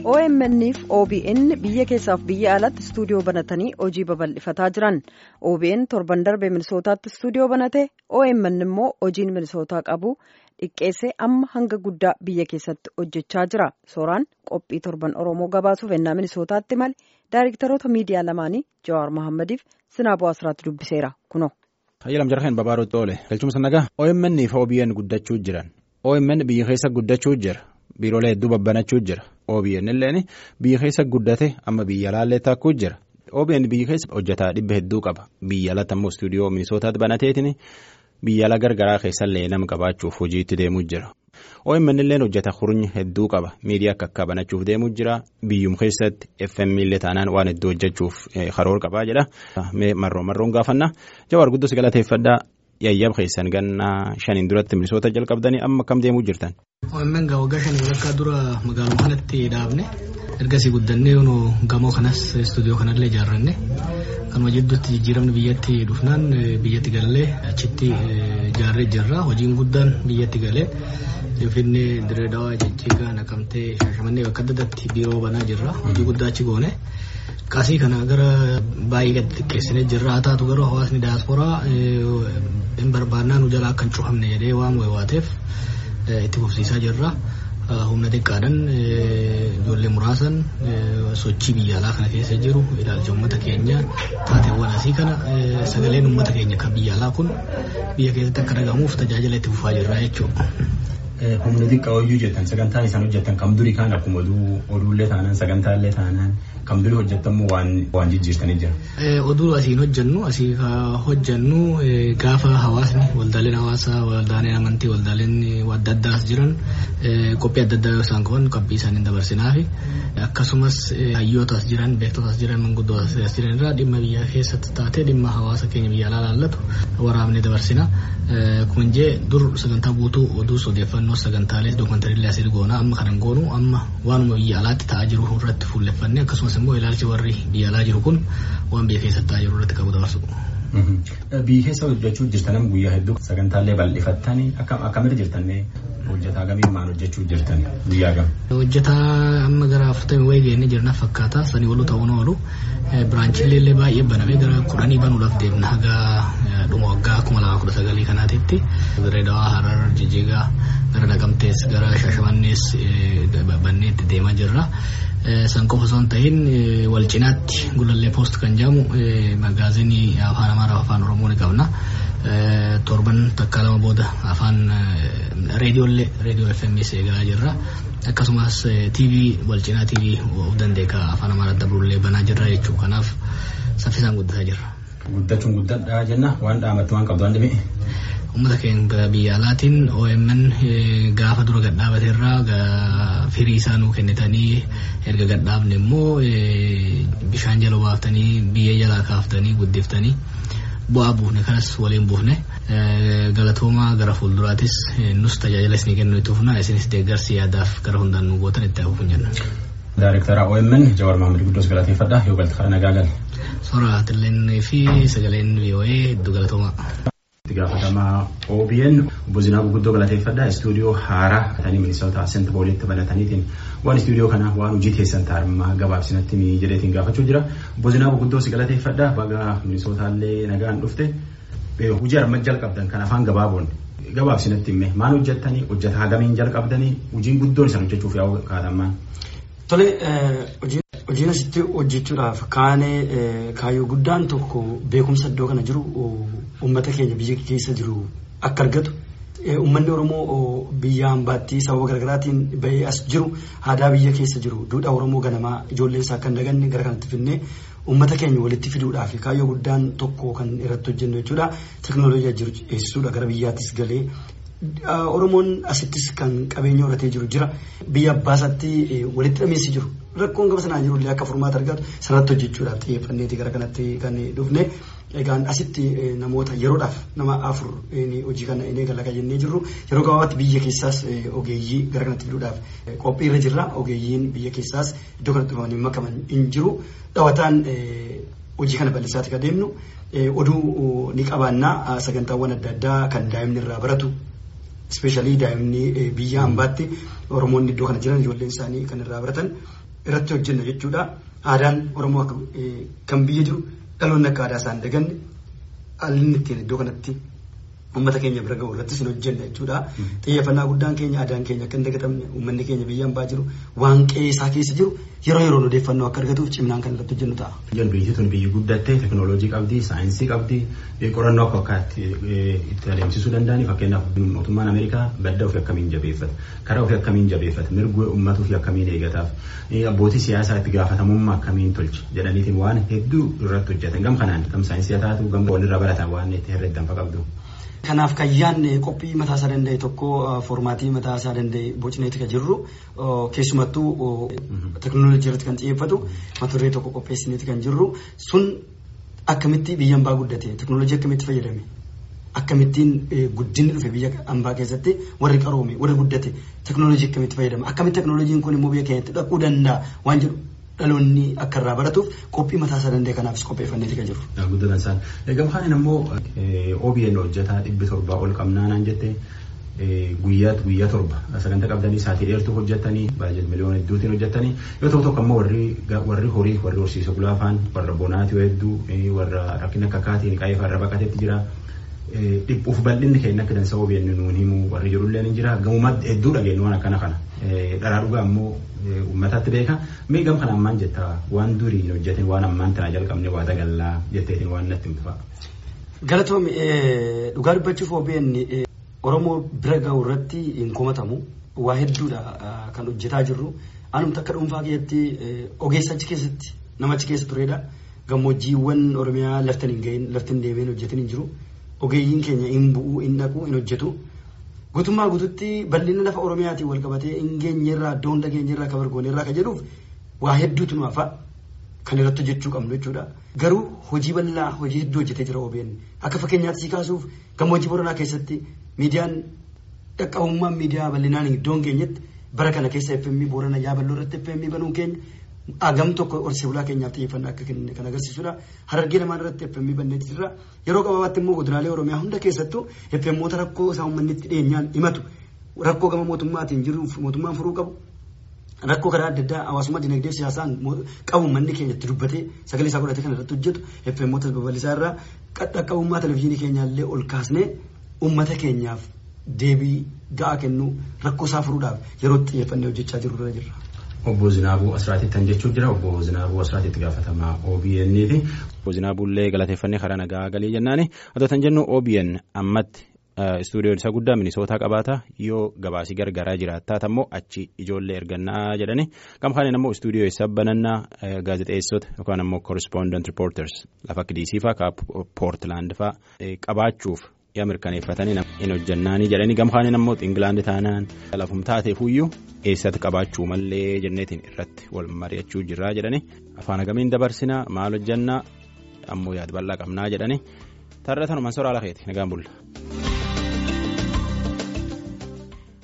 OMN'if OBN biyya keessaaf biyya alatti istuudiyoo banatanii hojii babal'ifataa jiran. OBN torban darbe minisootaatti istuudiyoo banate OMN immoo hojiin minisootaa qabu dhiqqeessee amma hanga guddaa biyya keessatti hojjechaa jira. Sooraan qophii torban Oromoo gabaasuuf ennaa minisootaatti male daayiriktaroota miidiyaa lamaanii Jawaar Mahaammadiif Sinaaboo Asiraatti dubbiseera kuno. Hayyalam jarheen babaarutti oole galchumsa nagaa OMN fi OBN guddachuu jiran OMN biyya keessa guddachuu jira biiroolee hedduu babbanachuu jira OBN illeen biyya keessa guddate amma biyya alaallee takkuu jira OBN biyya keessa hojjetaa dhibba hedduu qaba biyya alatti ammoo istuudiyoo minisootaatti banateetiin biyya ala gargaraa keessallee nama qabaachuuf hojii itti deemuu jira. OMN illee hojjeta kurnya hedduu qaba miidiyaa akka akka banachuuf deemuu jira biyyum keessatti FM illee taanaan waan hedduu hojjechuuf karoora qabaa jedha marroo marroon gaafannaa jawaar guddoo si galateeffadhaa yayyab keessan gannaa shaniin duratti minisoota jalqabdanii amma akkam deemuu jirtan. OMN waggaa shanii walakkaa dura magaaluma kanatti dhaabne ergasii guddannee gamoo kanas istuudiyoo kanallee ijaarranne kanuma jidduutti jijjiiramni biyyatti dhufnaan biyyatti galee achitti ijaarree jirra hojiin guddaan biyyatti galee. Finfinnee Direedawaa Jijjiigaa Naqamtee Shaashamannee bakka adda addaatti biiroo banaa jirra. Hojii guddaa achi goone. Qasii kana gara baay'ee gadi xiqqeessinee jirra. Haa taatu garuu hawaasni daasporaa hin barbaannaa nu jalaa akka hin cufamne jedhee waan waateef itti fufsiisaa jirra. Humna xiqqaadhaan ijoollee muraasan sochii biyya alaa kana keessa jiru ilaalcha uummata keenya taateewwan asii kana sagaleen uummata keenya kan biyya alaa kun biyya keessatti akka dhagahamuuf tajaajila itti fufaa jirra jechuudha. Humna xiqqaa hojii hojjetan sagantaan isaan hojjetan kam durii kaan akkuma oduullee taanaan sagantaallee taanaan kam durii hojjetamuu waan jijjiirtanii jira. Oduu asiin hojjennu asii hojjennu gaafa hawaasni waldaaleen hawaasaa waldaaleen amantii waldaaleen adda addaas jiran qophii adda addaa yoo isaan qaban qophii isaanii dabarsinaafi akkasumas hayyootaas jiran beektotaas jiran manguddootaas jiran irraa dhimma biyya keessatti taatee dhimma hawaasa keenya biyya alaa laallatu waraabnee dabarsina. Kun jee dur sagantaa guutuu oduus odeeffannoo sagantaalee dookumantariilee asii goonaa amma kanan goonu amma waanuma biyya alaatti ta'aa jiru irratti fuulleffannee akkasumas immoo ilaalchi warri biyya alaa jiru kun waan biyya keessatti ta'aa jiru irratti qabu dabarsu. Biyya keessa hojjechuu jirtan guyyaa hedduu sagantaalee bal'ifattanii akkamitti jirtannee hojjetaa gamiin maal hojjechuu jirtan guyyaa gam. Hojjetaa amma gara afurtamii wayii geenye jirna fakkaata sanii waluu ta'uun oolu biraanchiilee illee baay'ee banamee gara kudhanii banuudhaaf deemna haga dhuma waggaa kuma lama kudha sagalii kanaatitti Direedawaa Harar Jijjigaa gara Naqamtees gara Shaashamannees bannee itti deemaa jirra. San qofa osoo hin ta'in wal cinaatti gulallee poost kan jedhamu magaazinii afaan Amaaraa afaan Oromoo ni qabna. Torban takkaa lama booda afaan reediyoollee reediyoo FMS eegaa jirra. Akkasumas TV wal cinaa TV of dandeeka afaan Amaaraa dabrullee banaa jirra jechuudha. Kanaaf saffisaan guddataa jirra. Guddachuun guddadhaa jenna waan dhaamatti waan qabdu waan dhibee. Uummata keenya biyya alaatiin OMN gaafa dura gadhaabate irraa firii isaa nuu kennitanii erga gadhaabne immoo bishaan jala baaftanii biyya jalaa kaaftanii guddiftanii bu'aa buufne kanas waliin buufne galatoomaa gara fuulduraatis nus tajaajila isinii kennu itti fufna isinis deeggarsi yaadaaf gara hundaan nu gootan itti hafuuf hin jenna. Daayirектara OMN Jawaar Maamil Guddoos galateeffadha yoo galti karaa nagaa gali. Soora Tilleen fi sagaleen VOA hedduu galatoomaa. Itti gaafatamaa OBN obbo Zinaabu Guddoo galateeffadha istuudiyoo haaraa ta'anii minisoota sent booliitti banataniitiin waan istuudiyoo kana waan hojii teessan taa'immaa gabaabsinatti jedheetiin gaafachuu jira obbo Zinaabu Guddoo si galateeffadha baga minisootallee nagaan dhufte hojii armaan jalqabdan kan afaan gabaaboon gabaabsinatti himme maal hojjettanii hojjetaa hagamiin jalqabdanii hojiin guddoon isaan hojjechuuf yaa'u kaatamaa. Tole hojiin asitti hojjechuudhaaf kaanee kaayyoo guddaan tokko beekumsa iddoo kana jiru uummata keenya biyya keessa jiru akka argatu. Uummanni Oromoo biyya hambaatti sababa garaagaraatiin bahee as jiru aadaa biyya keessa jiru duudhaa Oromoo ganamaa ijoolleen isaa akka hin daganne gara kanatti finnee uummata keenya walitti fiduudhaaf kaayyoo guddaan tokko kan irratti hojjennu jechuudha. Teknooloojii jiru eessisuudha gara biyyaattis galee Oromoon asittis kan qabeenya horatee jiru jira. Biyya abbaasaatti walitti dhameessi jiru. Rakkoon gaba sanaa jiru illee akka furmaata argatu sanatti hojjechuudhaaf xiyyeeffanneeti gara kanatti kan dhufne. Egaan asitti namoota yeroodhaaf nama afur hojii kana inni eegala jennee jirru yeroo gabaabaatti biyya keessaas ogeeyyii gara kanatti fiduudhaaf qophiirra jirra. Ogeeyyiin biyya keessaas iddoo kanatti dhufanii makaman hin jiru. Dhawataan hojii kana bal'isaati kan deemnu oduu ni qabaannaa sagantaawwan adda addaa kan daa'imni irraa baratu ispeeshaalii daa'imni biyya hambaatti Oromoonni iddoo kana jiran ijoolleen isaanii kan irraa baratan irratti hojjenna jechuudha. Aadaan Oromoo akka kan biyya jiru dhaloonni akka aadaa isaan daganne haalli ittiin iddoo kanatti uummata keenya bira ga'u irrattis hin hojjenna jechuudha. Xiyyeeffannaa guddaan keenya aadaan keenya akka hin dagatamne uummanni keenya biyya hambaa jiru waan qe'ee isaa keessa jiru yeroo yeroon odeeffannoo akka argatuuf ciminaan kan irratti hojjennu ta'a. Biyyoon biyyi tun biyyi guddattee teekinooloojii qabdi saayinsii qabdi qorannoo akka akkaatti itti adeemsisuu danda'ani fakkeenyaaf mootummaan Ameerikaa badda ofii akkamiin jabeeffata karaa ofii akkamiin jabeeffata mirga uummata ofii akkamiin eegataaf abbootii siyaasaa itti gaafatamummaa akkamiin tolcha jedhaniitiin waan hedduu irratti hojjetan gam kanaan gam saayinsii haa taatu gam walirraa baratan waan itti herreegdan qabdu. Kanaaf kan yaadne qophii mataa isaa danda'e tokko foormaatii mataa isaa danda'e bocneeti kan jirru keessumattuu teekinooloojii irratti kan xiyyeeffatu mata duree tokko qopheessineeti kan jirru sun akkamitti biyya hambaa guddate teekinooloojii akkamitti fayyadame akkamittiin guddinni dhufe biyya hambaa keessatti warri qaroome warri guddate teekinooloojii akkamitti fayyadama akkamitti teekinooloojiin kun immoo biyya keenyatti dhaquu danda'a waan jedhu dhaloonni akka irraa baratuuf qophii mataa isaa danda'e kanaafis qopheeffanneeti kan jiru. Guddatan isaan. Egaa kaan immoo OBN hojjetaa dhibbi torbaa ol qabnaanaan jette guyyaa guyyaa torba sagantaa qabdanii saatii dheertuu hojjetanii baay'ee miliyoona hedduutiin hojjetanii yoo ta'u tokko immoo warri warri horii warri horsiisa gulaafaan warra bonaatii hedduu warra rakkina akka kaatiin qaayee farra baqateetti jira. dhiphuuf bal'inni keenya akka dansa OBN nuun himu warri jirullee ni jira gamuma hedduu dhageenyu waan akkana kana dharaa dhugaa immoo uummatatti beeka mee gam kana ammaan jetta waan durii hin hojjeten waan ammaan tanaa jalqabne waa dagallaa jetteetiin waan natti himtu fa'a. Galatoom dhugaa dubbachuuf OBN Oromoo bira ga'u irratti hin komatamu waa hedduudha kan hojjetaa jirru anumta akka dhuunfaa keessatti ogeessa achi keessatti nama achi keessa turedha gammoojjiiwwan Oromiyaa laftan hin gahin laftan deemeen hojjetan hin jiru. ogeeyyiin keenya hin bu'uu hin dhaquu hin hojjetu guutummaa guututti bal'ina lafa oromiyaatiin wal qabatee hin geenyerraa iddoo hunda geenyerraa kan bargoonirraa kan jedhuuf waa hedduutu nu hafa kan irratti hojjechuu qabnu jechuudha. Garuu hojii bal'aa hojii hedduu hojjetee jira OBN akka fakkeenyaatti si kaasuuf gammoojjii boranaa keessatti miidiyaan dhaqqabummaan miidiyaa bal'inaan iddoo hin geenyetti bara kana keessa FM borana yaaballoo irratti FM banuun keenya agam tokko horsee bulaa keenyaaf xiyyeeffannaa akka kenne kan agarsiisudha. Harargee lamaan irratti FM banneeti jirra. Yeroo gabaabatti immoo godinaalee Oromiyaa hunda keessattuu FMoota rakkoo isaa uummanni itti dhiyeenyaan himatu rakkoo gama mootummaatiin jiruuf mootummaan furuu qabu. Rakkoo karaa adda addaa hawaasummaa dinagdee siyaasaan qabu manni keenya itti dubbatee sagalee isaa godhatee kan irratti hojjetu FMoota babal'isaa irraa qaqqabummaa televizyiinii keenyaallee ol kaasnee uummata keenyaaf deebii ga'aa kennu rakkoo isaa furuudhaaf yeroo xiyyeeffannee hojjechaa jirru irra jirra. Obbo Zinaabuu Asraatitti kan jechuun jira. Obbo Zinaabuu Asraatitti gaafatamaa OBN ti. Obbo Zinaabuullee galateeffannee karaa nagaa galii jennaani. Otoo kan jennu OBN ammatti istuudiyoon isaa guddaa minisootaa qabaata yoo gabaasii gargaraa jiraattaa ammoo achi ijoollee ergannaa jedhani. Gam kaaniin ammoo istuudiyoo isaa banannaa gaazexeessota yookaan ammoo correspondent reporters lafa akka DC fa'aa Poortilaand fa'aa qabaachuuf yaa mirkaneeffatanii hin hojjannaanii jedhanii gam kaaniin ammoo Ingilaandi taanaan lafum taateefuyyuu eessatti qabaachuu mallee jenneetiin irratti wal mari'achuu jirraa jedhani afaan agamiin dabarsinaa maal hojjannaa ammoo yaad bal'aa qabnaa jedhani tarra tanumaan soraa lakeeti nagaan bulla.